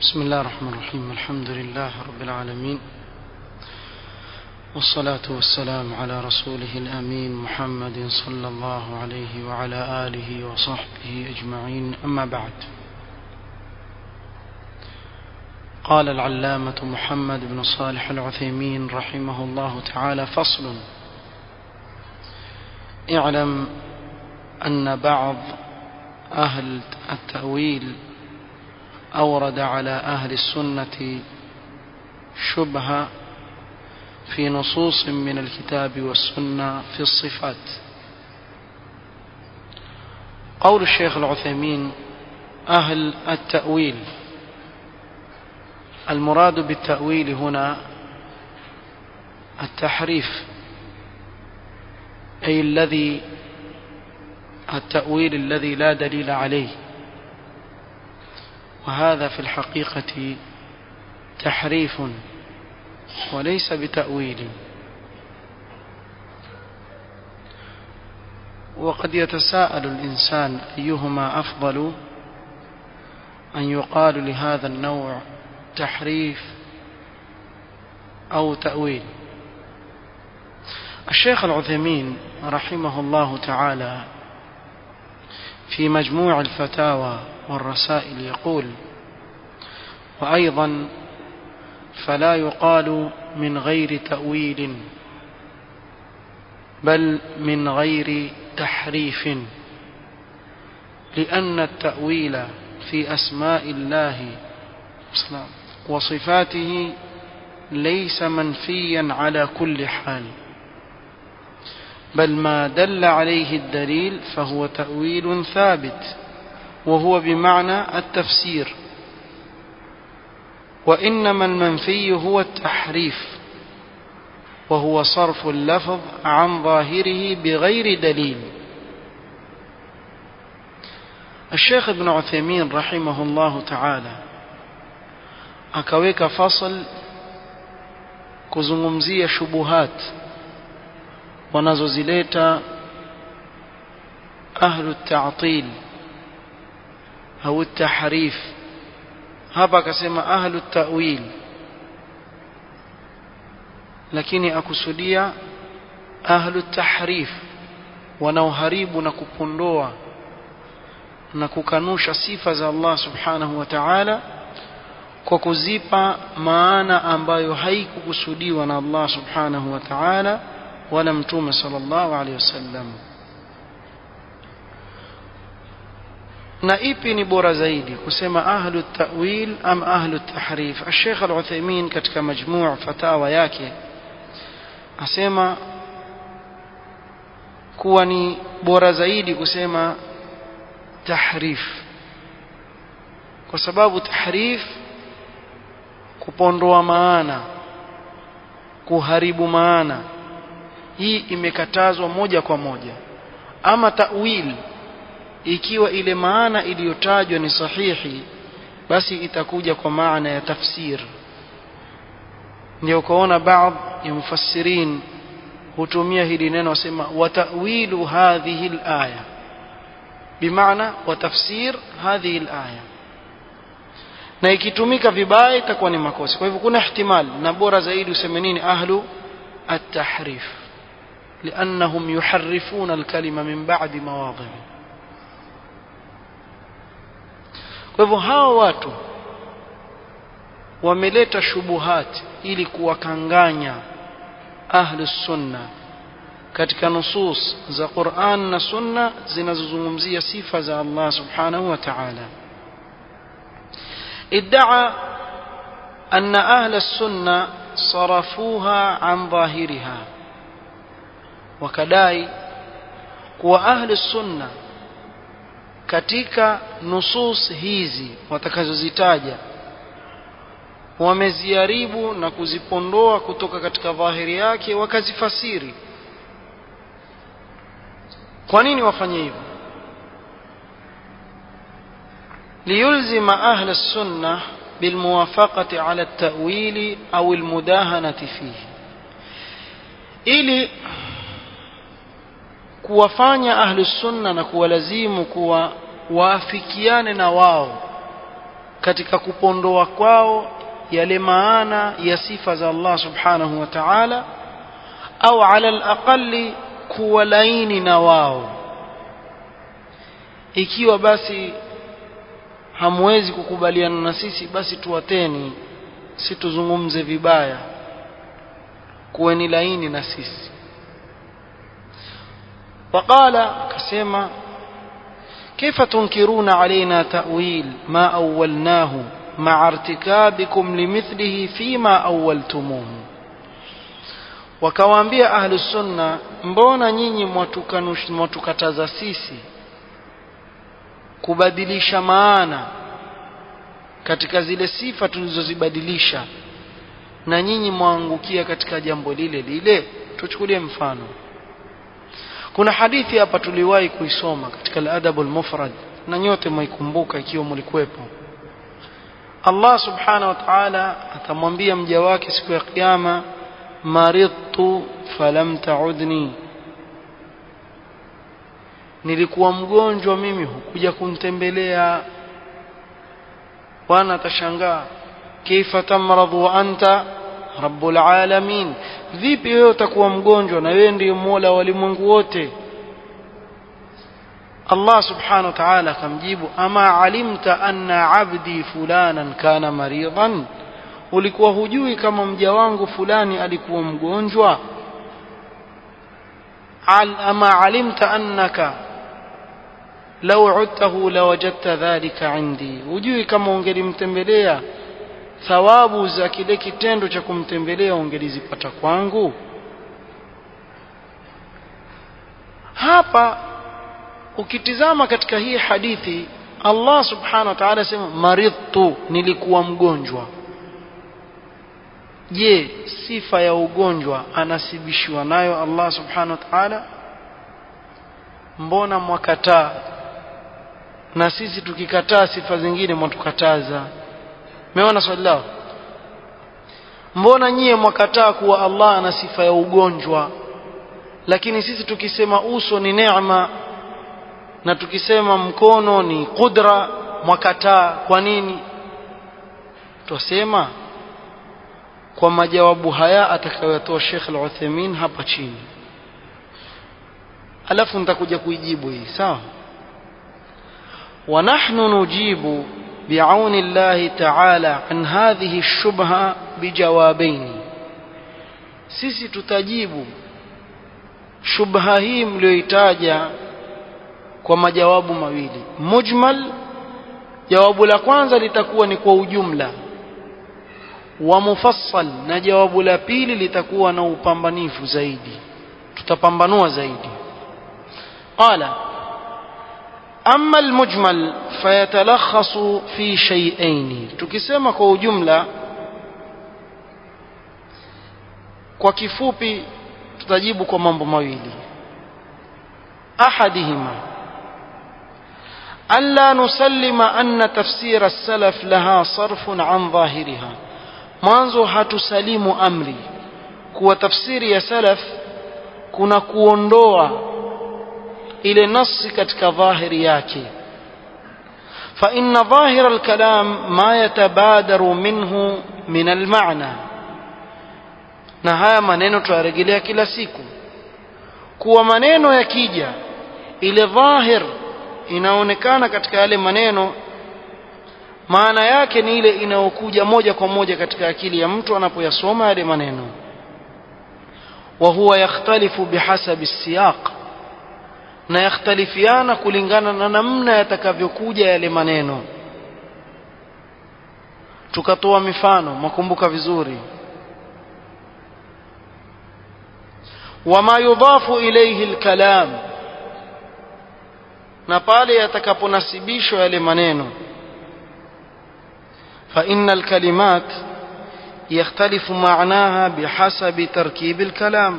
بسم الله الرحمن الرحيم الحمد لله رب العالمين والصلاة والسلام على رسوله الأمين محمد صلى الله عليه وعلى آله وصحبه أجمعين أما بعد قال العلامة محمد بن صالح العثيمين رحمه الله تعالى فصل اعلم أن بعض أهل التأويل أورد على أهل السنة شبهة في نصوص من الكتاب والسنة في الصفات قول الشيخ العثيمين أهل التأويل المراد بالتأويل هنا التحريف أي الذي التأويل الذي لا دليل عليه وهذا في الحقيقة تحريف وليس بتأويل وقد يتساءل الإنسان أيهما أفضل أن يقال لهذا النوع تحريف أو تأويل الشيخ العثيمين رحمه الله تعالى في مجموع الفتاوى والرسائل يقول وأيضا فلا يقال من غير تأويل بل من غير تحريف لأن التأويل في أسماء الله وصفاته ليس منفيا على كل حال بل ما دل عليه الدليل فهو تأويل ثابت وهو بمعنى التفسير وإنما المنفي هو التحريف وهو صرف اللفظ عن ظاهره بغير دليل الشيخ ابن عثيمين رحمه الله تعالى akaweka fasal kuzungumzia shubuhat wanazozileta ahlu ta'til au tahrif hapa akasema ahlu ta'wil lakini akusudia ahlu tahrif wanaoharibu na kupondoa na kukanusha sifa za Allah subhanahu wa ta'ala kwa kuzipa maana ambayo haikukusudiwa na Allah subhanahu wa ta'ala wala mtume sallallahu alaihi wasallam na ipi ni bora zaidi kusema ahlu ta'wil am ahlu tahrif Sheikh Al-Uthaymeen katika majmuu fatawa yake asema kuwa ni bora zaidi kusema tahrif kwa sababu tahrif kupondoa maana kuharibu maana hii imekatazwa moja kwa moja ama ta'wil ikiwa ile maana iliyotajwa ni sahihi basi itakuja kwa maana ya tafsir ndio ukaona baadhi ya mufassirin hutumia hili neno wasema watawilu hadhihi alaya bimaana wa tafsir hadhihi alaya na ikitumika vibaya itakuwa ni makosa kwa hivyo kuna ihtimal na bora zaidi useme nini ahlu at-tahrif لأنهم يحرفون الكلمة من بعد مواضعه kwa hivyo hawa watu wameleta shubuhat ili kuwakanganya ahlu sunna katika nusus za Qur'an na sunna zinazozungumzia sifa za Allah subhanahu wa ta'ala ادعى أن أهل السنة صرفوها عن ظاهرها وكداي kuwa ahli sunna katika nusus hizi watakazozitaja wameziharibu na kuzipondoa kutoka katika dhahiri yake wakazifasiri kwa nini wafanye hivyo ليلزم أهل السنة بالموافقة على التأويل أو المداهنة فيه ili kuwafanya ahlu sunna na kuwalazimu kuwa waafikiane na wao katika kupondoa kwao yale maana ya sifa za Allah subhanahu wa ta'ala au ala alaqali kuwa laini na wao ikiwa basi hamwezi kukubaliana na sisi basi tuwateni si tuzungumze vibaya kuweni laini na sisi waqala akasema كيف تنكرون علينا تأويل ما أولناه مع ارتكابكم لمثله فيما أولتموه wakawaambia ahlu sunna mbona nyinyi mwatukataza sisi kubadilisha maana katika zile sifa tulizozibadilisha na nyinyi mwaangukia katika jambo lile lile tuchukulie mfano kuna hadithi hapa tuliwahi kuisoma katika al-adab al-mufrad na nyote mwaikumbuka ikiwa mlikuwepo Allah subhanahu wa ta'ala atamwambia mja wake siku ya kiyama maridtu falam ta'udni nilikuwa mgonjwa mimi hukuja kunitembelea bwana atashangaa kaifa tamradhu wa anta rabbul alamin vipi wewe utakuwa mgonjwa na wewe ndiye mola wa walimwengu wote Allah subhanahu wa ta'ala akamjibu ama alimta anna abdi fulanan kana maridan ulikuwa hujui kama mja wangu fulani alikuwa mgonjwa Al, ama alimta annaka law udtahu lawajadta dhalika indi hujui kama ungelimtembelea thawabu za kile kitendo cha kumtembelea ungelizipata kwangu hapa ukitizama katika hii hadithi Allah subhanahu wa ta'ala sema maridtu nilikuwa mgonjwa je sifa ya ugonjwa anasibishwa nayo Allah subhanahu wa ta'ala mbona mwakataa na sisi tukikataa sifa zingine mwatukataza meona swali lao mbona nyie mwakataa kuwa Allah ana sifa ya ugonjwa lakini sisi tukisema uso ni neema na tukisema mkono ni qudra mwakataa kwa nini twasema kwa majawabu haya atakayotoa Sheikh Al-Uthaymeen hapa chini alafu nitakuja kuijibu hii sawa ونحن نجيب بعون الله تعالى عن هذه الشبهة بجوابين sisi tutajibu shubha hii mlioitaja kwa majawabu mawili mujmal jawabu la kwanza litakuwa ni kwa ujumla wa mufassal na jawabu la pili litakuwa na upambanifu zaidi tutapambanua zaidi qala amma almujmal fayatalakhasu fi shay'ain tukisema kwa ujumla kwa kifupi tutajibu kwa mambo mawili ahadihima ألا نسلم أن تفسير السلف لها صرف عن ظاهرها mwanzo hatusalimu amri kuwa tafsiri ya salaf kuna kuondoa ile nasi katika dhahiri yake فإن ظاهر الكلام ما يتبادر منه من المعنى na haya maneno tuyarejelea kila siku kuwa maneno yakija ile dhahir inaonekana katika yale maneno maana yake ni ile inayokuja moja kwa moja katika akili ya mtu anapoyasoma yale maneno wa huwa yakhtalifu bihasabi siyaq na yakhtalifiana kulingana na namna yatakavyokuja yale maneno tukatoa mifano makumbuka vizuri wama yudhafu ilayhi alkalam na pale yatakaponasibishwa yale maneno فإن الكلمات يختلف معناها بحسب تركيب الكلام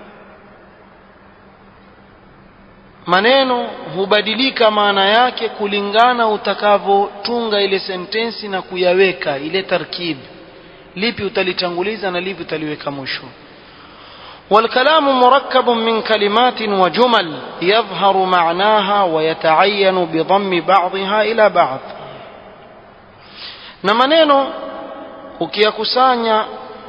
maneno hubadilika maana yake kulingana utakavyotunga ile sentensi na kuyaweka ile tarkib lipi utalitanguliza na lipi utaliweka mwisho والكلام مركب من كلمات وجمل يظهر معناها ويتعين بضم بعضها إلى بعض na maneno ukiyakusanya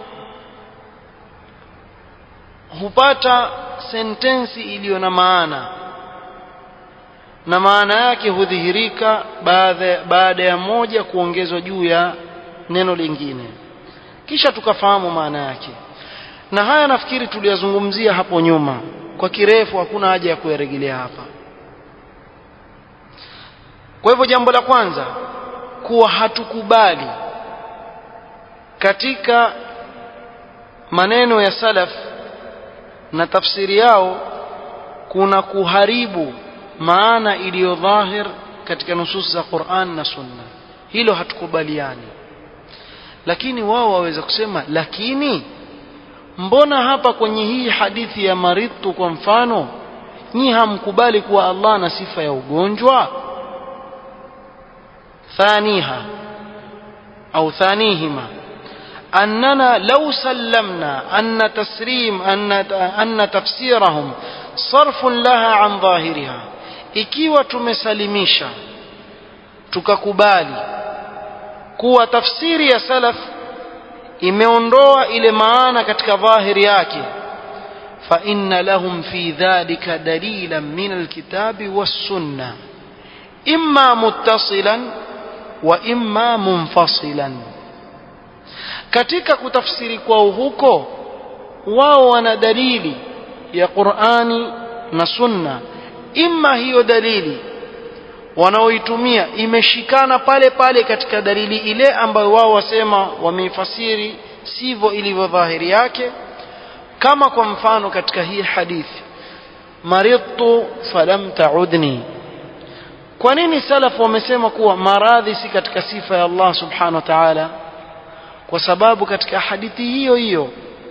hupata sentensi iliyo na maana na maana yake hudhihirika baada baada ya moja kuongezwa juu ya neno lingine kisha tukafahamu maana yake na haya nafikiri tuliyazungumzia hapo nyuma kwa kirefu hakuna haja ya kuyarejelea hapa kwa hivyo jambo la kwanza kuwa hatukubali katika maneno ya salaf na tafsiri yao kuna kuharibu maana iliyo dhahir katika nusus za Qur'an na Sunna hilo hatukubaliani lakini wao waweza kusema lakini mbona hapa kwenye hii hadithi ya maridtu kwa mfano nyi hamkubali kuwa Allah na sifa ya ugonjwa ثانيها أو ثانيهما أننا لو سلمنا أن تسريم أن أن تفسيرهم صرف لها عن ظاهرها ikiwa tumesalimisha tukakubali kuwa tafsiri ya salaf imeondoa ile maana katika dhahiri yake fa inna lahum fi dhalika dalilan min alkitabi was-sunnah imma muttasilan wa imma munfasilan katika kutafsiri kwao huko wao wana dalili ya Qur'ani na Sunna imma hiyo dalili wanaoitumia imeshikana pale pale katika dalili ile ambayo wao wasema wameifasiri sivyo ilivyo dhahiri yake kama kwa mfano katika hii hadithi maridtu falam ta'udni kwa nini salaf wamesema kuwa maradhi si katika sifa ya Allah subhanahu wa ta'ala kwa sababu katika hadithi hiyo hiyo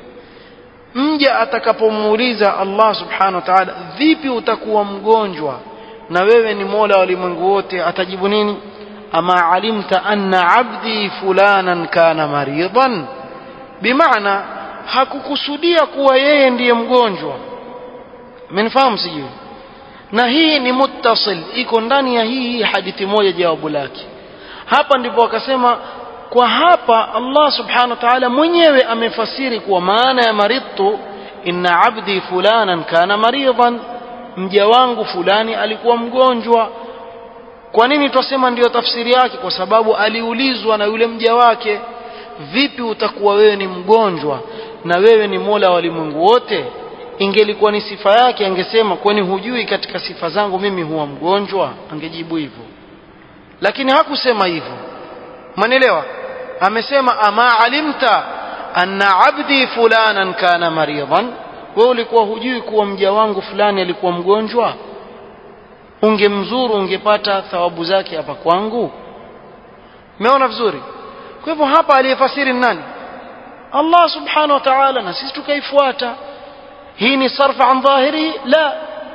mja atakapomuuliza Allah subhanahu wa ta'ala vipi utakuwa mgonjwa na wewe ni Mola wa ulimwengu wote atajibu nini ama alimta anna abdi fulanan kana maridan bimaana hakukusudia kuwa yeye ndiye mgonjwa mnifahamu sijui na hii ni muttasil iko ndani ya hii hadithi moja jawabu lake hapa ndipo wakasema kwa hapa Allah subhanahu wa ta'ala mwenyewe amefasiri kuwa maana ya maridtu inna abdi fulanan kana maridan mja wangu fulani alikuwa mgonjwa kwa nini twasema ndiyo tafsiri yake kwa sababu aliulizwa na yule mja wake vipi utakuwa wewe ni mgonjwa na wewe ni mola wa walimwengu wote ingelikuwa ni sifa yake angesema kwani hujui katika sifa zangu mimi huwa mgonjwa angejibu hivyo lakini hakusema hivyo manielewa amesema ama alimta anna abdi fulanan kana maridan wewe ulikuwa hujui kuwa mja wangu fulani alikuwa mgonjwa ungemzuru ungepata thawabu zake hapa kwangu umeona vizuri kwa hivyo hapa aliyefasiri nani Allah subhanahu wa ta'ala na sisi tukaifuata hii ni sarfa an dhahiri la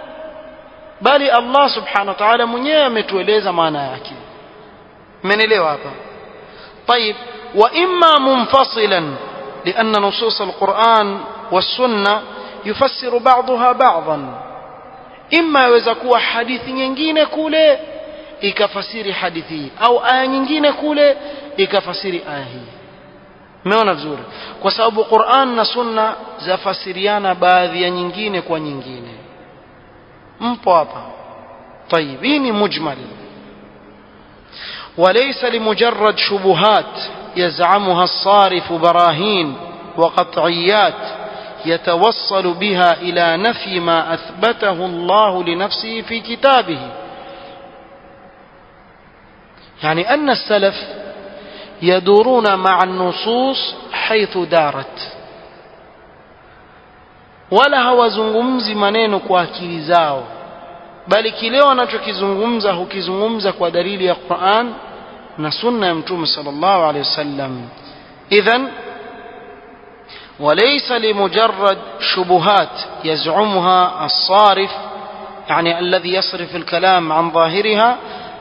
bali Allah subhanahu wa ta'ala mwenyewe ametueleza maana yake mmenielewa hapa طيب واما منفصلا لان نصوص القران والسنه يفسر بعضها بعضا اما yaweza kuwa hadithi nyingine kule ikafasiri hadithi hii au aya nyingine kule ikafasiri aya hii umeona vizuri kwa sababu Qur'an na Sunna zafasiriana baadhi ya nyingine kwa nyingine mpo hapa طيب hii ni mujmal وليس لمجرد شبهات يزعمها الصارف براهين وقطعيات يتوصل بها الى نفي ما اثبته الله لنفسه في كتابه يعني ان السلف يدورون مع النصوص حيث دارت wala hawazungumzi maneno kwa akili zao bali kile wanachokizungumza hukizungumza kwa dalili ya Qur'an na sunna ya mtume sallallahu alaihi wasallam idhan وليس لمجرد شبهات يزعمها الصارف يعني الذي يصرف الكلام عن ظاهرها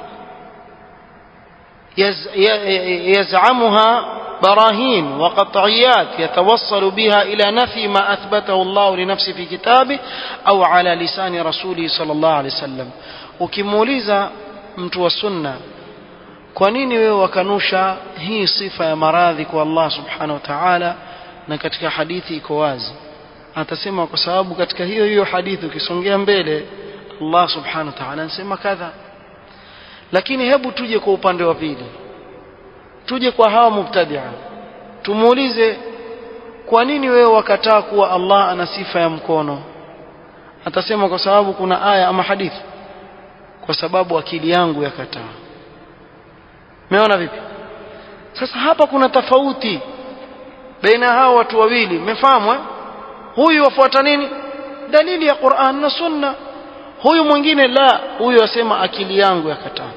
يزعمها براهين وقطعيات يتوصل بها إلى نفي ما أثبته الله لنفسه في كتابه أو على لسان رسوله صلى الله عليه وسلم ukimuuliza mtu wa sunna kwa nini wewe wakanusha hii sifa ya maradhi kwa Allah subhanahu wa ta'ala na katika hadithi iko wazi atasema kwa sababu katika hiyo hiyo hadithi ukisongea mbele Allah subhanahu wa ta'ala anasema kadha lakini hebu tuje kwa upande wa pili tuje kwa hawa mubtadia tumuulize kwa nini wewe wakataa kuwa Allah ana sifa ya mkono atasema kwa sababu kuna aya ama hadithi kwa sababu akili yangu yakataa Umeona vipi? Sasa hapa kuna tofauti baina hao watu wawili. Mmefahamu eh? Huyu wafuata nini? Dalili ya Qur'an na Sunna. Huyu mwingine la, huyu asema akili yangu yakataa.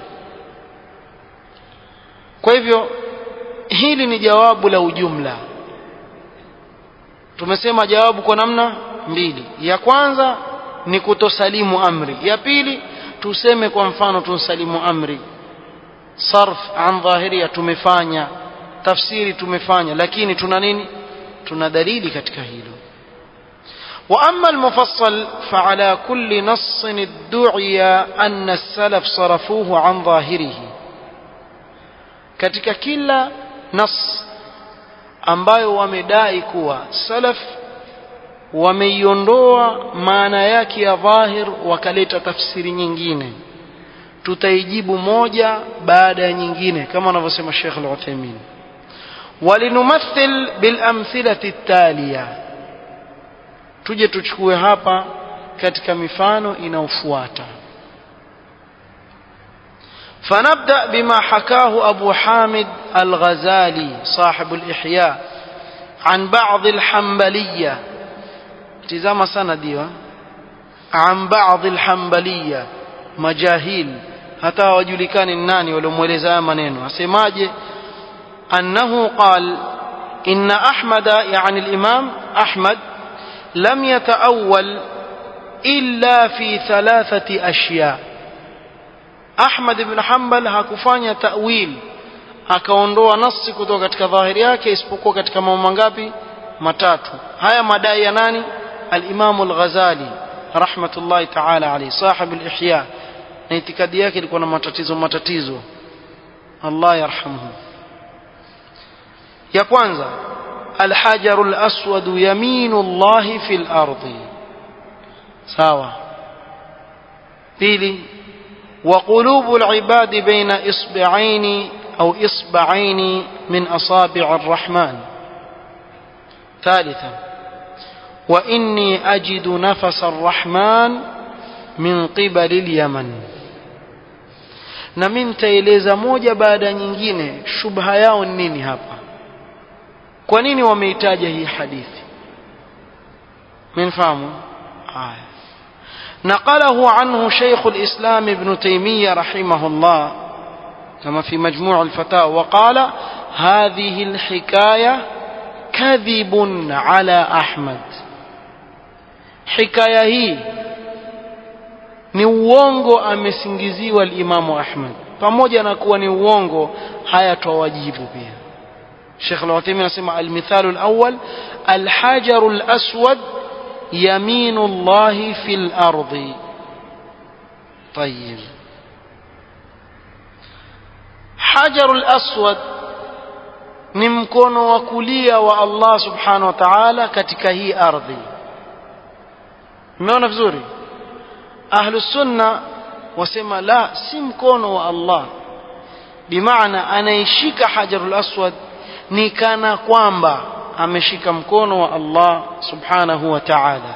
Kwa hivyo hili ni jawabu la ujumla. Tumesema jawabu kwa namna mbili. Ya kwanza ni kutosalimu amri. Ya pili tuseme kwa mfano tunsalimu amri sarf an dhahiria tumefanya tafsiri tumefanya lakini tuna nini tuna dalili katika hilo واما المفصل فعلى كل نص ادعي ان السلف صرفوه عن ظاهره katika kila nas ambayo wamedai kuwa salaf wameiondoa maana yake ya dhahir wakaleta tafsiri nyingine tutaijibu moja baada ya nyingine kama anavyosema Sheikh Al-Uthaymeen walinumathil bil amthilati taliya tuje tuchukue hapa katika mifano inayofuata فنبدأ بما حكاه أبو حامد الغزالي صاحب الإحياء عن بعض الحنبلية تزام سندي عن بعض الحنبلية مجاهيل hata hawajulikani nani waliomweleza haya maneno asemaje annahu qal inna ahmada yani al-imam ahmad lam yataawwal illa fi thalathati ashya ahmad ibn hanbal hakufanya ta'wil akaondoa nasi kutoka katika dhahiri yake isipokuwa katika mambo mangapi matatu haya madai ya nani al-imam al-ghazali rahmatullahi ta'ala alayhi sahib al-ihya na itikadi yake ilikuwa na matatizo matatizo Allah yarhamhu ya kwanza الحجر الأسود يمين الله في الأرض سوا بيلي وقلوب العباد بين إصبعين أو إصبعين من أصابع الرحمن ثالثا وإني أجد نفس الرحمن من قبل اليمن na mimi nitaeleza moja baada ya nyingine shubha yao ni nini hapa kwa nini wameitaja hii hadithi mnafahamu haya نقله عنه شيخ الإسلام ابن تيمية رحمه الله كما في مجموع الفتاوى وقال هذه الحكاية كذب على أحمد حكاية هي ni uongo amesingiziwa limamu Ahmad pamoja na kuwa ni uongo haya twawajibu pia Sheikh Al-Uthaymeen anasema al-mithalu al-awwal al-hajaru al-aswad yaminu Allah fi al-ardi طيب hajaru al-aswad ni mkono wa kulia wa Allah subhanahu wa ta'ala katika hii ardhi umeona vizuri ahlu sunna wasema la si mkono wa Allah bimaana anaishika hajarul aswad ni kana kwamba ameshika mkono wa Allah subhanahu wa ta'ala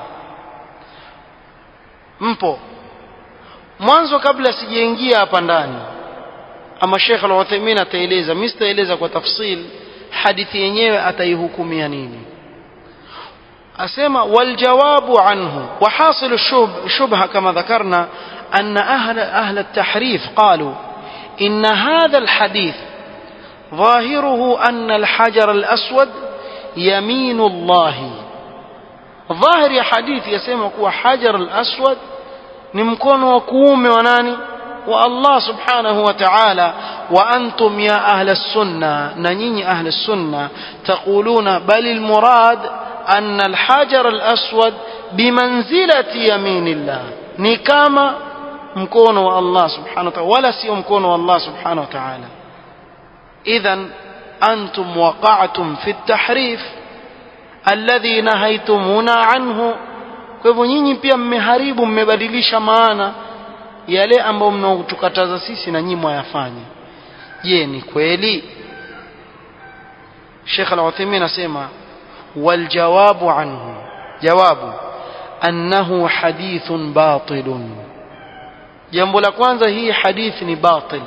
mpo mwanzo kabla sijaingia hapa ndani ama Sheikh Al-Uthaymeen ataeleza mimi sitaeleza kwa tafsil hadithi yenyewe ataihukumia nini أسمى والجواب عنه وحاصل الشبهة كما ذكرنا أن أهل, أهل التحريف قالوا إن هذا الحديث ظاهره أن الحجر الأسود يمين الله ظاهر يا حديث يسمى هو حجر الأسود نمكن وكوم وناني والله سبحانه وتعالى وأنتم يا أهل السنة ننيني أهل السنة تقولون بل المراد أن الحجر الأسود بمنزلة يمين الله نكاما مكون الله سبحانه وتعالى ولا سي مكون الله سبحانه وتعالى idhan antum waqa'tum fi at-tahrif alladhi nahaytumuna anhu kwa hivyo nyinyi pia mmeharibu mmebadilisha maana yale ambayo mnaotukataza sisi na nyinyi mwayafanya je ni kweli Sheikh Al-Uthaymeen anasema wal jawabu anhu jawabu annahu hadithun batilun jambo la kwanza hii hadithi ni batil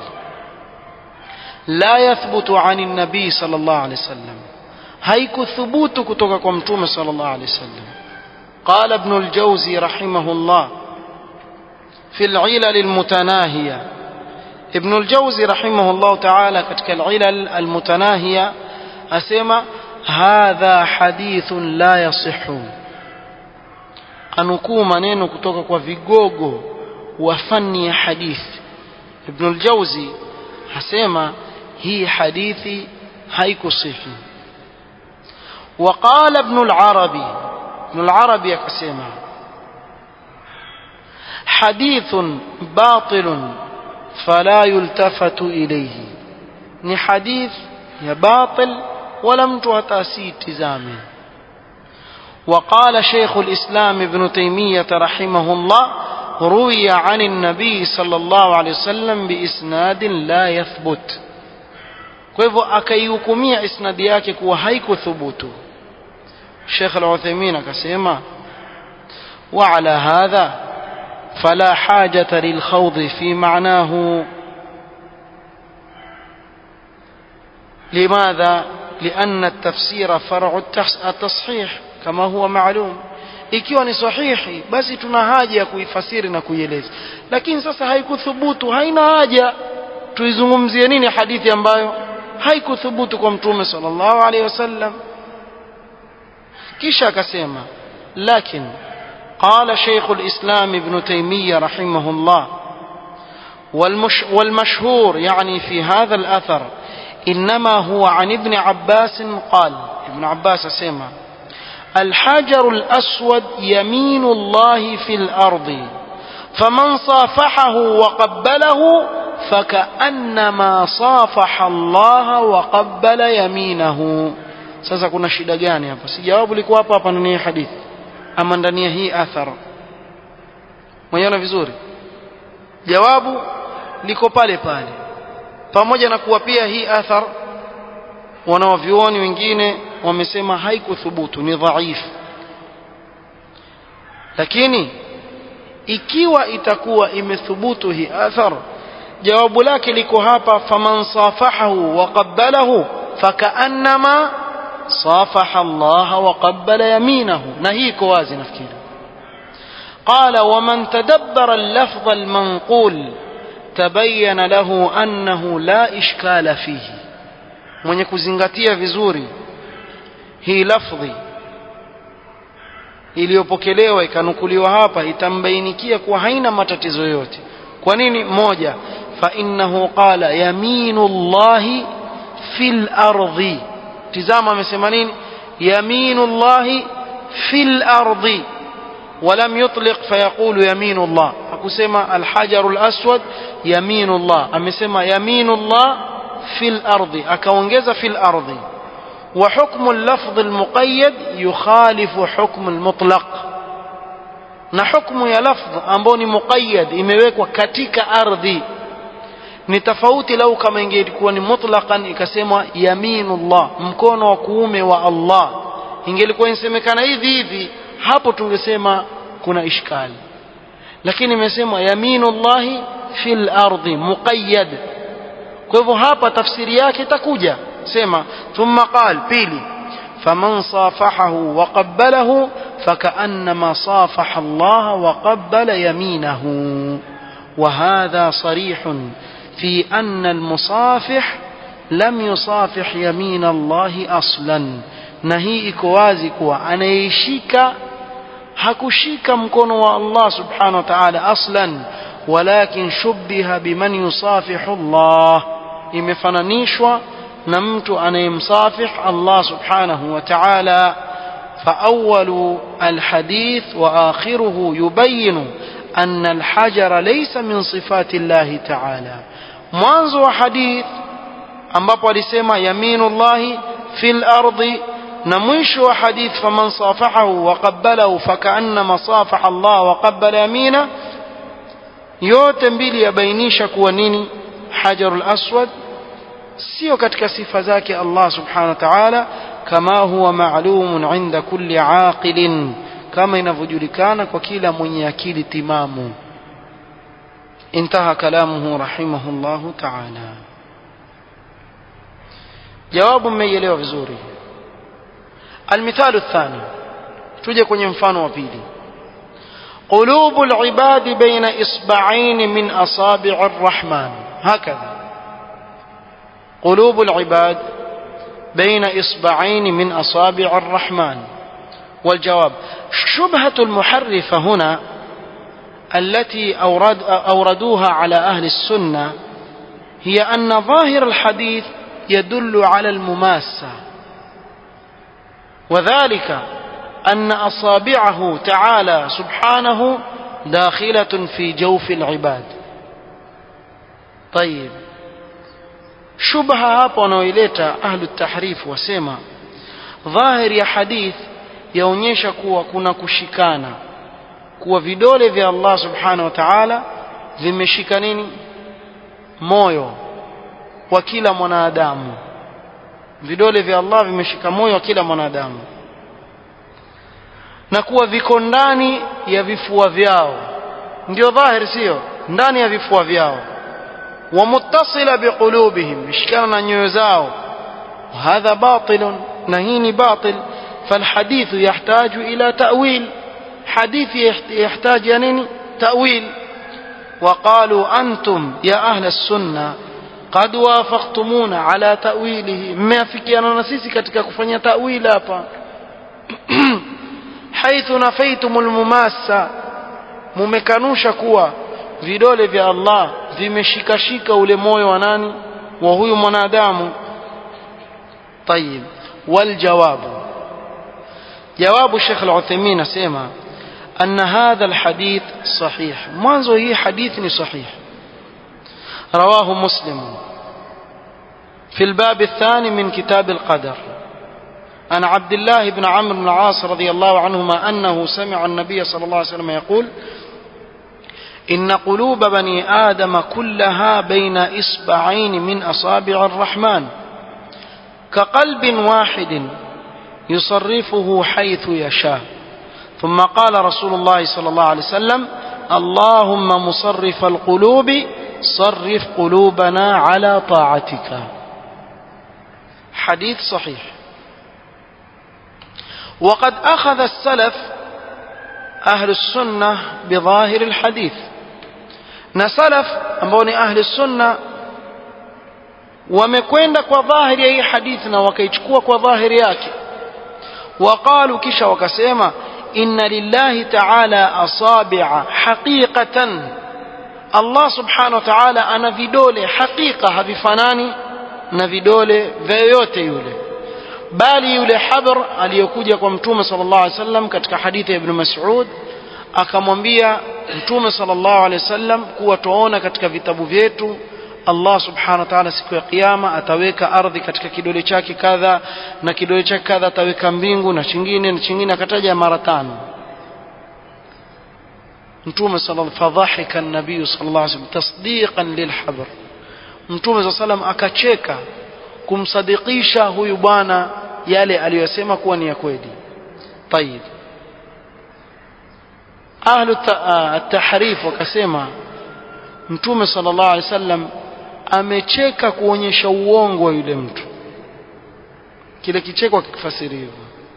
la yathbutu ani nabii sallallahu alaihi wasallam haikuthubutu kutoka kwa mtume sallallahu alaihi wasallam قال ابن الجوزي رحمه الله في العلل المتناهية ابن الجوزي رحمه الله تعالى كتك العلل المتناهية أسمى هذا حديث لا يصح anukuu maneno kutoka kwa vigogo wa fani ya hadithi ibn al-jawzi hasema hii hadithi haikusihi وقال ابن العربي ابن العربي akasema حديث باطل فلا يلتفت إليه ni hadith ya batil wala mtu hatasitizame وقال شيخ الإسلام ابن تيمية رحمه الله روي عن النبي صلى الله عليه وسلم بإسناد لا يثبت kwa hivyo akaihukumia isnadi yake kuwa haikuthubutu Sheikh Al-Uthaymeen akasema wa ala hadha fala hajata lilkhawd fi ma'nahu لماذا لأن التفسير فرع التصحيح كما هو معلوم ikiwa ni sahihi basi tuna haja ya kuifasiri na kuieleza lakini sasa haikuthubutu haina haja tuizungumzie nini hadithi ambayo haikuthubutu kwa mtume sallallahu alaihi wasallam kisha akasema lakin قال شيخ الإسلام ابن تيمية رحمه الله والمش والمشهور يعني في هذا الأثر إنما هو عن ابن عباس قال ابن عباس سيما الحجر الأسود يمين الله في الأرض فمن صافحه وقبله فكأنما صافح الله وقبل يمينه sasa kuna shida gani hapa si jawabu liko hapa hapa ndani ya hadithi ama ndani ya hii athar mwenyeona vizuri jawabu liko pale pale pamoja na kuwa pia hii athar wanawavyuoni wengine wamesema haikuthubutu ni dhaifu lakini ikiwa itakuwa imethubutu hii athar jawabu lake liko hapa faman safahahu wa qabbalahu fakaannama safaha Allah wa qabbala yaminahu na hii iko wazi nafikiri قال ومن تدبر اللفظ المنقول تبين له أنه لا إشكال فيه mwenye kuzingatia vizuri hii lafdhi iliyopokelewa ikanukuliwa hapa itambainikia kuwa haina matatizo yote kwa nini moja fa innahu qala yaminu llahi fil ardi tizama amesema nini yaminu llahi fil ardi ولم يطلق فيقول يمين الله hakusema الحجر الأسود يمين الله amesema يمين الله في الأرض akaongeza في الأرض وحكم اللفظ المقيد يخالف حكم المطلق na hukumu ya lafdh ambayo ni muqayyad imewekwa katika ardhi ni tofauti lau kama ingelikuwa ni mutlaqan ikasemwa yaminullah mkono wa kuume wa Allah ingelikuwa inasemekana hivi hivi hapo tungesema kuna ishkali lakini imesema yaminullahi fil ardi muqayyad kwa hivyo hapa tafsiri yake itakuja sema thumma qal pili faman safahahu wa qabbalahu فكأنما صافح الله وقبل يمينه وهذا صريح في أن المصافح لم يصافح يمين الله أصلا نهي إكوازي كوا أنا يشيك hakushika mkono wa Allah subhanahu wa ta'ala aslan walakin shubbiha biman yusafihu Allah imefananishwa na mtu anayemsafih Allah subhanahu wa ta'ala فأول الحديث وآخره يبين أن الحجر ليس من صفات الله تعالى mwanzo wa hadith ambapo alisema yaminullahi fil ardi na mwisho wa hadith faman safahahu wa qabbalahu fakaannama safaha Allah wa qabbala yamina yote mbili yabainisha kuwa nini hajarul aswad sio katika sifa zake Allah subhanahu wa ta'ala kama huwa ma'lumun 'inda kulli 'aqilin kama inavyojulikana kwa kila mwenye akili timamu انتهى كلامه رحمه الله تعالى جواب ميelewa vizuri المثال الثاني tuje kwenye mfano wa pili قلوب العباد بين إصبعين من أصابع الرحمن هكذا قلوب العباد بين إصبعين من أصابع الرحمن والجواب شبهة المحرفة هنا التي أورد أوردوها على أهل السنة هي أن ظاهر الحديث يدل على المماسة وذلك أن أصابعه تعالى سبحانه داخلة في جوف العباد طيب شبهة hapo wanaoileta ahlu tahrif wasema dhahiri ya hadith yaonyesha kuwa kuna kushikana kuwa vidole vya Allah subhanahu wa ta'ala vimeshika nini moyo wa kila mwanadamu vidole vya Allah vimeshika moyo wa kila mwanadamu na kuwa viko ndani ya vifua vyao ndio dhahiri sio ndani ya vifua vyao ومتصلة بقلوبهم مشكلنا نيوزاو وهذا باطل نهين باطل فالحديث يحتاج إلى تأويل حديث يحتاج يعني تأويل وقالوا أنتم يا أهل السنة قد وافقتمونا على تأويله ما فيكيانا نسيسي katika kufanya تأويل hapa حيث نفيتم المماسة mumekanusha kuwa vidole vya Allah vimeshikashika ule moyo wa nani wa huyu mwanadamu طيب والجواب جواب الشيخ العثيمين اسمع أن هذا الحديث صحيح mwanzo hii hadithi ni صحيح رواه مسلم في الباب الثاني من كتاب القدر عن عبد الله بن عمرو بن العاص رضي الله عنهما أنه سمع النبي صلى الله عليه وسلم يقول إن قلوب بني آدم كلها بين إصبعين من أصابع الرحمن كقلب واحد يصرفه حيث يشاء ثم قال رسول الله صلى الله عليه وسلم اللهم مصرف القلوب صرف قلوبنا على طاعتك حديث صحيح وقد أخذ السلف أهل السنة بظاهر الحديث na salaf ambao ni ahli sunna wamekwenda kwa dhahiri ya hii hadithi na wakaichukua kwa dhahiri yake waqalu kisha wakasema inna lillahi ta'ala asabi'a haqiqatan Allah subhanahu wa ta'ala ana vidole hakika havifanani na vidole vya yoyote yule bali yule habr aliyokuja kwa mtume sallallahu alaihi wasallam katika hadithi ya ibn Mas'ud akamwambia mtume sallallahu alaihi wasallam kuwa tuona katika vitabu vyetu Allah subhanahu wa ta'ala siku ya kiyama ataweka ardhi katika kidole chake kadha na kidole chake kadha ataweka mbingu na chingine na chingine akataja mara tano mtume sallallahu fadhahika an-nabii sallallahu alaihi wasallam tasdiqan lilhabr mtume sallallahu alaihi wasallam akacheka kumsadikisha huyu bwana yale aliyosema kuwa ni ya kweli طيب ahlu at-tahrif wakasema mtume sallallahu alaihi wasallam amecheka kuonyesha uongo wa yule mtu kile kicheko kikifasiri hivyo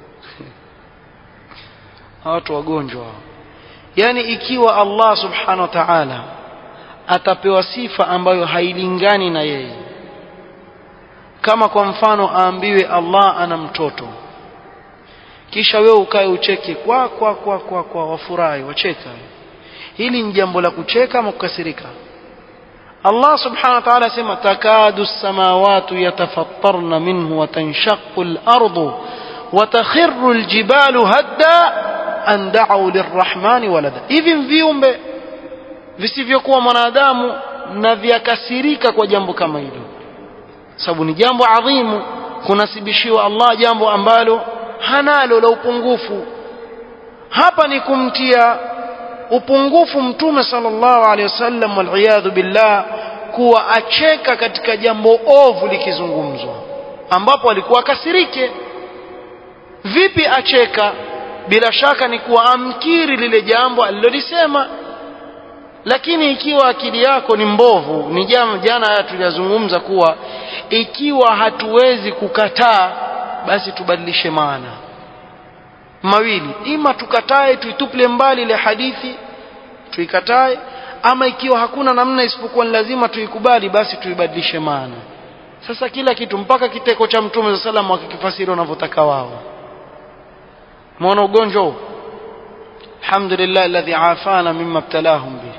watu wagonjwa yani ikiwa Allah subhanahu wa ta'ala atapewa sifa ambayo hailingani na yeye kama kwa mfano aambiwe Allah ana mtoto kisha wewe ukae ucheke kwa kwa kwa kwa kwa wafurahi wacheka hili ni jambo la kucheka ama kukasirika Allah subhanahu wa ta'ala asema takadu samawati yatafattarna minhu wa tanshaqqu al-ardu wa takhirru al-jibalu hadda an da'u lirrahmani walada hivi viumbe visivyokuwa mwanadamu na vyakasirika kwa jambo kama hilo sababu ni jambo adhimu kunasibishiwa Allah jambo ambalo hanalo la upungufu hapa ni kumtia upungufu mtume sallallahu alaihi wasallam waliyadhu billah kuwa acheka katika jambo ovu likizungumzwa ambapo alikuwa akasirike vipi acheka bila shaka ni kuwa amkiri lile jambo alilolisema lakini ikiwa akili yako ni mbovu ni jana jana haya tuliyazungumza kuwa ikiwa hatuwezi kukataa basi tubadilishe maana mawili ima tukatae tuituple mbali ile hadithi tuikatae ama ikiwa hakuna namna isipokuwa ni lazima tuikubali basi tuibadilishe maana sasa kila kitu mpaka kiteko cha mtume sa salam wakikifasiri wanavyotaka wao muona ugonjwa huu alhamdulillah alladhi afana mimma ibtalahum bih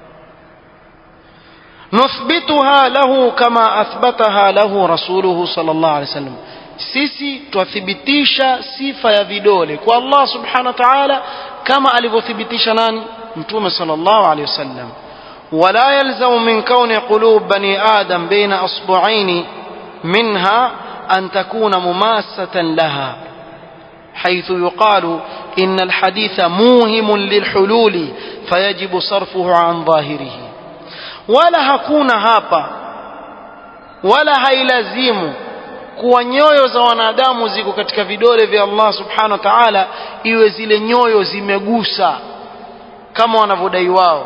nuthbituha lahu kama athbataha lahu rasuluhu sallallahu alaihi wasallam sisi twathibitisha sifa ya vidole kwa Allah subhanahu wa ta'ala kama alivyothibitisha nani mtume sallallahu alaihi wasallam ولا يلزم من كون قلوب بني آدم بين أصبعين منها أن تكون مماسة لها حيث يقال إن الحديث موهم للحلول فيجب صرفه عن ظاهره ولا هكون هابا ولا هيلزم kuwa nyoyo za wanadamu ziko katika vidole vya Allah subhanahu wa ta'ala iwe zile nyoyo zimegusa kama wanavyodai wao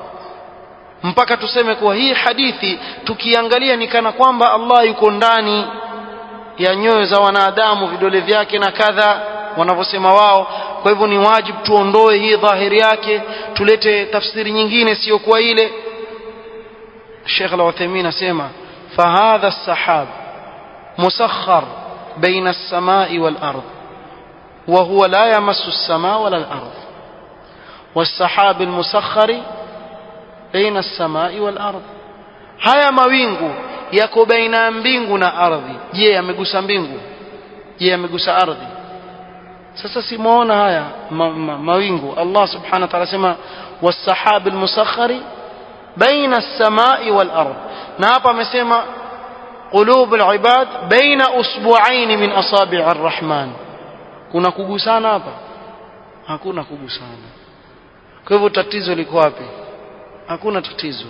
mpaka tuseme kuwa hii hadithi tukiangalia ni kana kwamba Allah yuko ndani ya nyoyo za wanadamu vidole vyake na kadha wanavyosema wao kwa hivyo ni wajibu tuondoe hii dhahiri yake tulete tafsiri nyingine sio kwa ile Sheikh Al-Uthaymeen asema fahadha as-sahab musakhkhar baina as-samai wal-ard wa huwa la yamassu as-samaa wala al-ard was-sahab al-musakhkhar baina as-samai wal-ard haya mawingu yako baina ya mbingu na ardhi je yamegusa mbingu je yamegusa ardhi sasa simuona haya ma, ma, mawingu Allah subhanahu wa ta'ala sema was-sahab al-musakhkhari baina as-samai wal-ard na hapa amesema qulub al-ibad baina usbu'ain min asabi' ar-rahman kuna kugusana hapa hakuna kugusana kwa hivyo tatizo liko wapi hakuna tatizo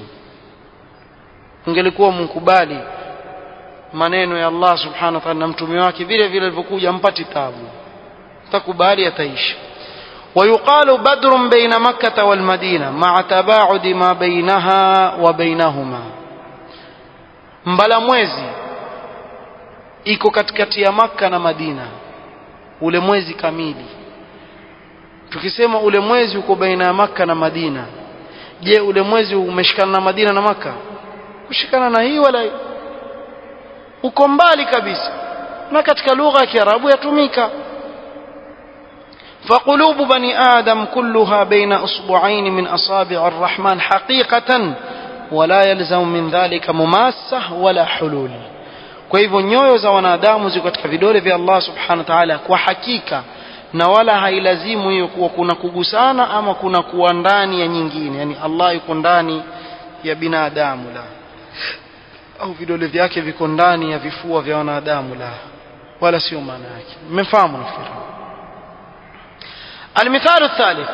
ungelikuwa mkubali maneno ya Allah subhanahu wa ta'ala na mtume wake vile vile alivyokuja mpati tabu takubali ataishi ويقال بدر بين مكة والمدينة مع تباعد ما بينها وبينهما mbala mwezi iko katikati ya Makka na Madina ule mwezi kamili tukisema ule mwezi uko baina ya Makka na Madina je ule mwezi umeshikana na Madina na Makka kushikana na hii wala uko mbali kabisa na katika lugha ya Kiarabu yatumika فقلوب بني آدم كلها بين أصبعين من أصابع الرحمن حقيقة ولا يلزم من ذلك مماسة ولا حلول kwa hivyo nyoyo za wanadamu ziko katika vidole vya Allah subhanahu wa ta'ala kwa hakika na wala hailazimu hiyo kuwa kuna kugusana ama kuna kuwa ndani ya nyingine yani Allah yuko ndani ya binadamu la au vidole vyake viko ndani ya vifua vya wanadamu la wala sio maana yake mmefahamu nafikiri المثال الثالث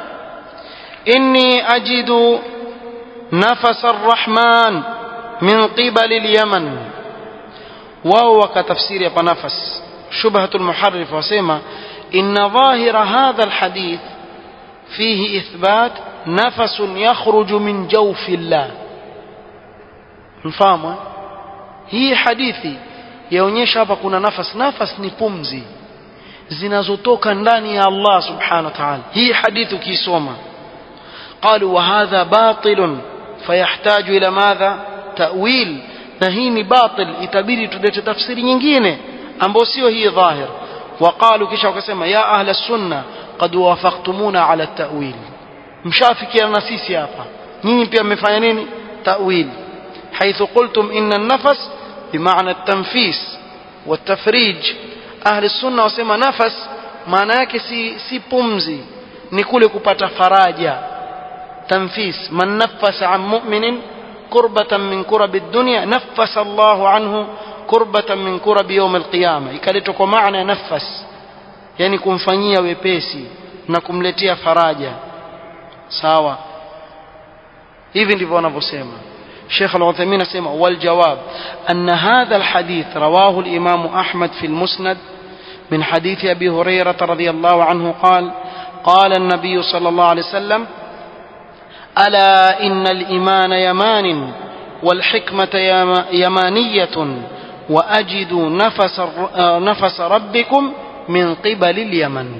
إني أجد نفس الرحمن من قبل اليمن وهو كتفسير يبقى نفس شبهة المحرف وسيما إن ظاهر هذا الحديث فيه إثبات نفس يخرج من جوف الله mfahamu hii hadithi yaonyesha hapa kuna nafas nafas ni pumzi zinazotoka ndani ya Allah subhanahu wa ta'ala hii hadithi ukisoma قالوا وهذا باطل فيحتاج الى ماذا تاويل na hii ni batil itabidi tulete tafsiri nyingine ambayo sio hii dhahir وقالوا kisha wakasema ya ahla sunna qad wafaqtumuna ala at-ta'wil mshafikiana na sisi hapa nyinyi pia mmefanya nini ta'wil حيث قلتم إن النفس بمعنى التنفيس والتفريج أهل السنة وسمى نفس maana yake si, si pumzi ni kule kupata faraja tanfis man nafasa an mu'minin kurbatan min kurabi dunya nafasa Allahu anhu kurbatan min kurabi yawm alqiyama ikaletwa kwa maana ya nafas yani kumfanyia wepesi na kumletea faraja sawa hivi ndivyo wanavyosema شيخ العثيمين سمع والجواب أن هذا الحديث رواه الإمام أحمد في المسند من حديث أبي هريرة رضي الله عنه قال قال النبي صلى الله عليه وسلم ألا إن الإيمان يمان والحكمة يمانية وأجد نفس, نفس ربكم من قبل اليمن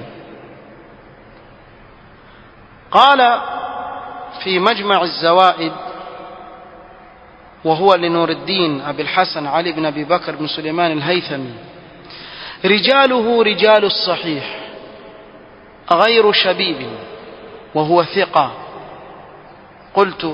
قال في مجمع الزوائد وهو لنور الدين أبي الحسن علي بن أبي بكر بن سليمان الهيثمي رجاله رجال الصحيح غير شبيب وهو ثقة قلت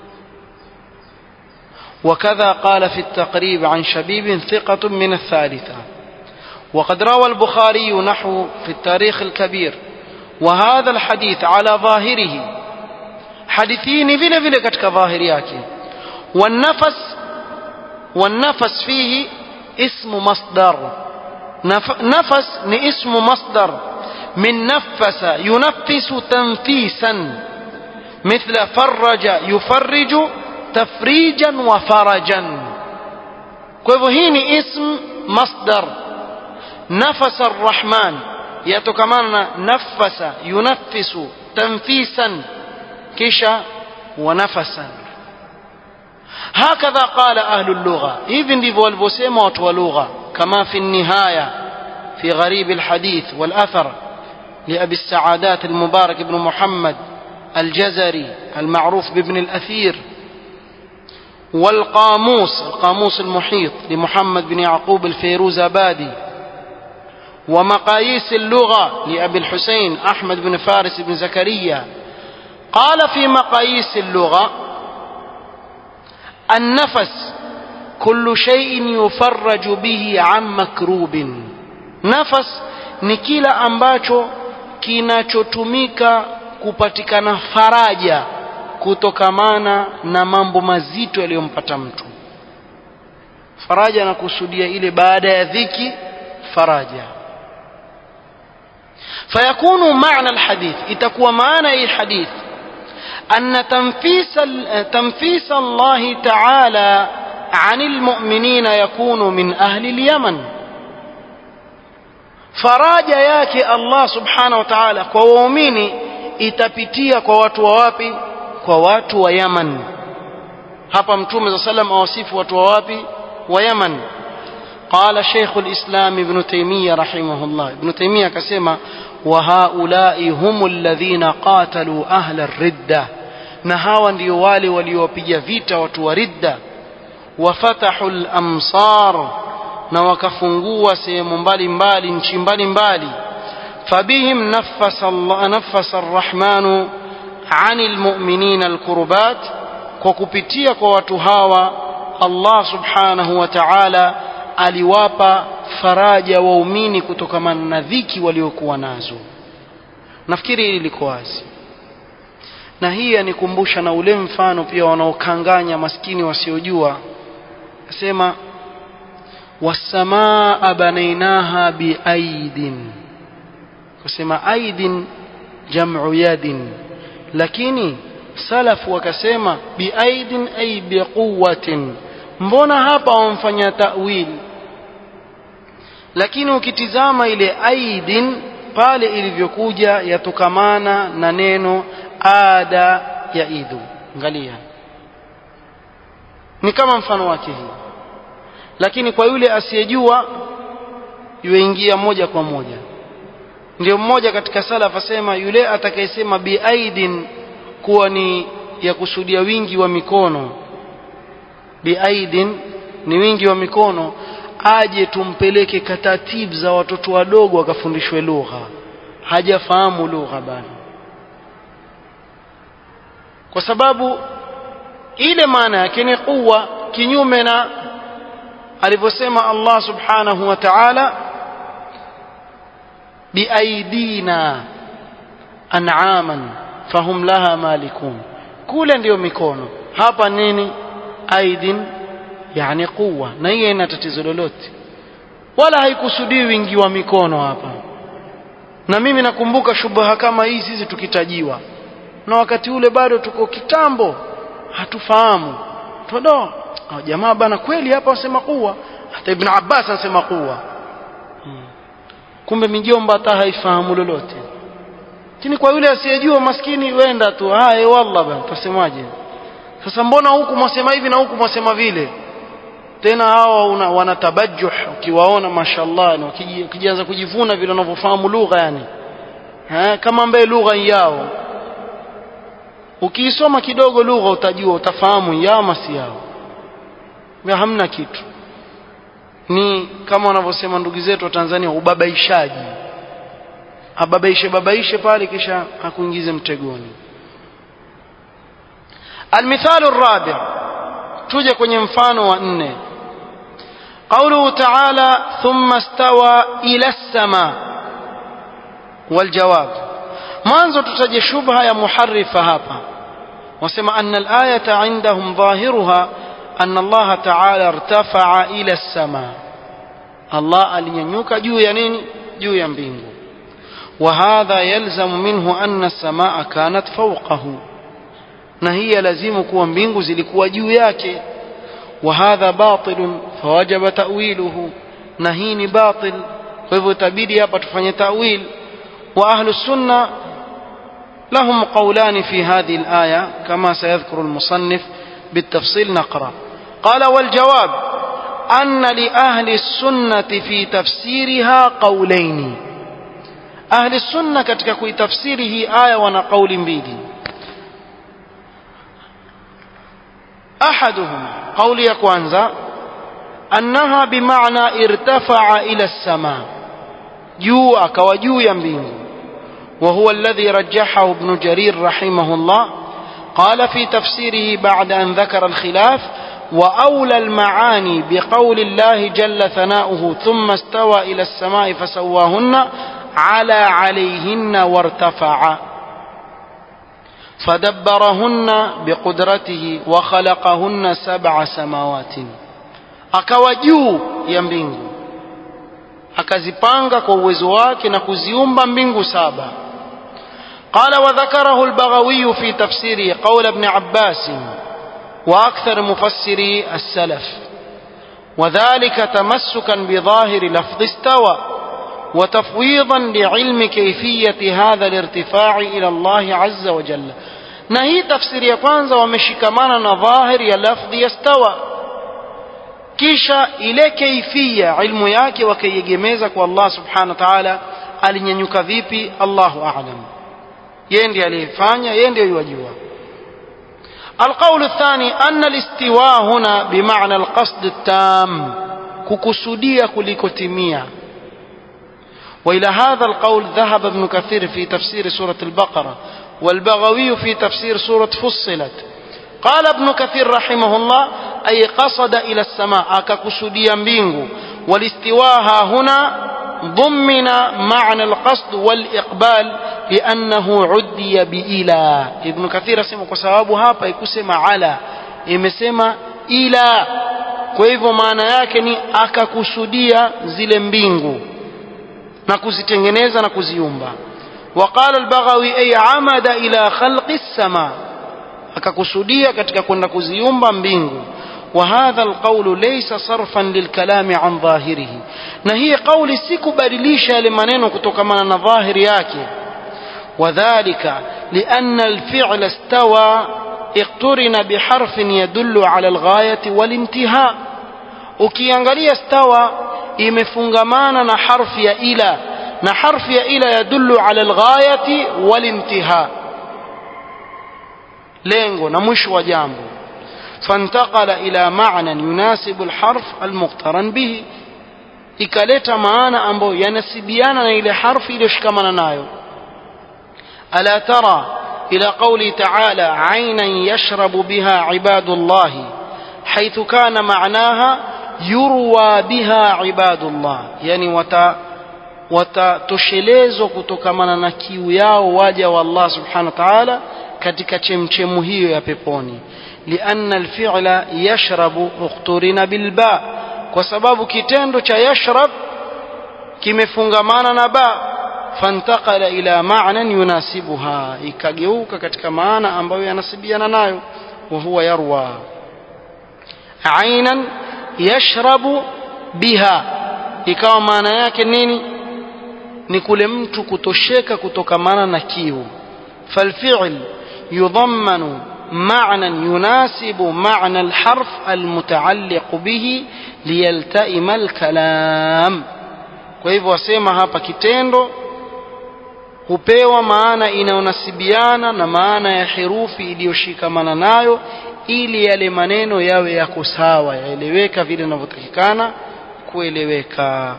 وكذا قال في التقريب عن شبيب ثقة من الثالثة وقد روى البخاري نحو في التاريخ الكبير وهذا الحديث على ظاهره حديثين vile vile katika dhahiri yake والنفس والنفس فيه اسم مصدر نفس ni اسم مصدر من نفس ينفس تنفيسا مثل فرج يفرج تفريجا وفرجا kwa hivyo hii ni ism masdar nafasa arrahman yatokamana na nafasa yunaffisu tanfisan kisha wa nafasan هكذا قال أهل اللغة إذن دي والبسيمة واللغة كما في النهاية في غريب الحديث والأثر لأبي السعادات المبارك بن محمد الجزري المعروف بابن الأثير والقاموس القاموس المحيط لمحمد بن يعقوب الفيروزابادي ومقاييس اللغة لأبي الحسين أحمد بن فارس بن زكريا قال في مقاييس اللغة النفس كل شيء يفرج به عن مكروب نفس ni kila ambacho kinachotumika kupatikana faraja kutokamana na mambo mazito yaliyompata mtu faraja na kusudia ile baada ya dhiki faraja fayakunu maana alhadith itakuwa maana hii hadith أن تنفيس تنفيس الله تعالى عن المؤمنين يكون من أهل اليمن faraja yake Allah subhanahu wa ta'ala kwa waumini itapitia kwa watu wa wapi kwa watu wa Yaman hapa mtume za salam awasifu watu wa wapi wa Yaman قال شيخ الإسلام ابن تيمية رحمه الله ابن تيمية كسمة وهؤلاء هم الذين قاتلوا أهل الردة نهاوا ndio wale waliopiga vita watu wa ridda wafatahu al-amsar na wakafungua sehemu mbalimbali nchi mbalimbali fabihim nafasa Allah nafasa ar-rahmanu عن المؤمنين الكربات kwa kupitia kwa watu hawa Allah subhanahu wa ta'ala aliwapa faraja waumini kutokamana na dhiki waliokuwa nazo nafikiri hili liko wazi na hii yanikumbusha na ule mfano pia wanaokanganya maskini wasiojua asema wasamaa banainaha biaidin kusema aidin jamu yadin lakini salafu wakasema biaidin ay biquwatin mbona hapa wamfanya ta'wil lakini ukitizama ile aidin pale ilivyokuja yatokamana na neno ada ya idhu angalia ni kama mfano wake hii lakini kwa yule asiyejua yuingia moja kwa moja ndio mmoja katika salaf asema yule atakayesema biaidin kuwa ni ya kusudia wingi wa mikono biaidin ni wingi wa mikono aje tumpeleke katatib za watoto wadogo wakafundishwe lugha hajafahamu lugha bado kwa sababu ile maana yake ni quwa kinyume na alivyosema Allah subhanahu wa ta'ala biaidina an'aman fahum laha malikun kule ndiyo mikono hapa nini aidin yani quwa na hiyo ina tatizo lolote wala haikusudii wingi wa mikono hapa na mimi nakumbuka shubha kama hii sisi tukitajiwa na wakati ule bado tuko kitambo hatufahamu todo jamaa bana kweli hapa wasema kuwa hata ibn Abbas anasema kuwa hmm. kumbe mijomba hata haifahamu lolote lakini kwa yule asiyejua maskini wenda tu haya wallah bana tasemaje sasa mbona huku mwasema hivi na huku mwasema vile tena hawa wanatabajuh ukiwaona mashallah na ukijianza kujivuna vile wanavyofahamu lugha yani ha, kama ambaye lugha yao ukiisoma kidogo lugha utajua utafahamu yao masi yao hamna kitu ni kama wanavyosema ndugu zetu wa Tanzania ubabaishaji ababaishe babaishe pale kisha akuingize mtegoni المثال الرابع tuje kwenye mfano wa nne قوله تعالى ثم استوى إلى السماء والجواب mwanzo tutaje shubha ya muharrifa hapa wasema anna al-ayata indahum dhahiruha anna Allah ta'ala irtafa'a ila as-sama Allah alinyanyuka juu ya nini juu ya mbingu wa hadha yalzamu minhu anna as-samaa kanat fawqahu na hii lazimu kuwa mbingu zilikuwa juu yake wa hadha batil fawajaba ta'wiluhu na hii ni batil kwa hivyo itabidi hapa tufanye ta'wil wa ahlu sunna لهم قولان في هذه الآية كما سيذكر المصنف بالتفصيل نقرأ قال والجواب أن لأهل السنة في تفسيرها قولين أهل السنة كتك تفسيره آية ونقول بيدي أحدهم قول يكوانزا أنها بمعنى ارتفع إلى السماء جوء كوجو ينبيه وهو الذي رجحه ابن جرير رحمه الله قال في تفسيره بعد أن ذكر الخلاف وأولى المعاني بقول الله جل ثناؤه ثم استوى إلى السماء فسواهن على عليهن وارتفع فدبرهن بقدرته وخلقهن سبع سماوات akawa juu ya mbingu akazipanga kwa uwezo wake na kuziumba mbingu saba قال وذكره البغوي في تفسيره قول ابن عباس وأكثر مفسري السلف وذلك تمسكا بظاهر لفظ استوى وتفويضا لعلم كيفية هذا الارتفاع إلى الله عز وجل نهي تفسير يقوانز ومشكمانا ظاهر يا لفظ يستوى kisha ile kaifia ilmu yake wakaiegemeza kwa Allah subhanahu wa ta'ala alinyanyuka vipi Allahu a'lam yeye ndiye aliyefanya yeye ndiye yajua القول الثاني أن الاستواء هنا بمعنى القصد التام ككسودية كلكتمية وإلى هذا القول ذهب ابن كثير في تفسير سورة البقرة والبغوي في تفسير سورة فصلت قال ابن كثير رحمه الله أي قصد إلى السماء أككسوديا بينغو والاستواء هنا ضمن معنى القصد والإقبال لأنه عدي بإلى ابن كثير سمع كسباب هapa ikusema ala imesema ila kwa hivyo maana yake ni akakusudia zile mbingu na kuzitengeneza na kuziumba وقال البغوي أي عمد إلى خلق السماء akakusudia katika kwenda kuziumba mbingu وهذا القول ليس صرفا للكلام عن ظاهره na hii قولي sikubadilisha yale maneno kutokana na dhahiri yake وذلك لأن الفعل استوى اقترن بحرف يدل على الغاية والانتهاء ukiangalia stawa imefungamana na harfi ya ila na harfi ya ila yadullu ala alghayati walintiha lengo na mwisho wa jambo فانتقل إلى معنى يناسب الحرف المقترن به ikaleta maana ambayo yanasibiana na ile harfi iliyoshikamana nayo ألا ترى إلى قوله تعالى عينا يشرب بها عباد الله حيث كان معناها يروى بها عباد الله يعني وتا watatoshelezwa kutokamana na kiu yao waja wa Allah subhanahu wa ta'ala katika chemchemu hiyo ya peponi لأن الفعل يشرب اقترن بالباء kwa sababu kitendo cha yashrab kimefungamana na ba fantakala ila ma'nan yunasibuha ikageuka katika maana ambayo yanasibiana nayo wa huwa yarwa ainan yashrabu biha ikawa maana yake nini ni kule mtu kutosheka kutokamana na kiu falfi'l yudhammanu معنى يناسب معنى الحرف المتعلق به ليلتئم الكلام kwa hivyo wasema hapa kitendo hupewa maana inayonasibiana na maana ya herufi iliyoshikamana nayo ili yale maneno yawe yako sawa yaeleweka vile inavyotakikana kueleweka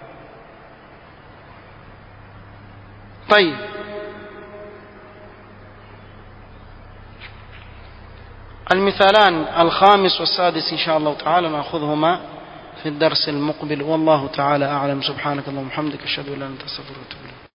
طيب المثالان الخامس والسادس إن شاء الله تعالى نأخذهما في الدرس المقبل والله تعالى أعلم سبحانك اللهم وبحمدك أشهد أن لا إله إلا أنت أستغفرك وأتوب إليك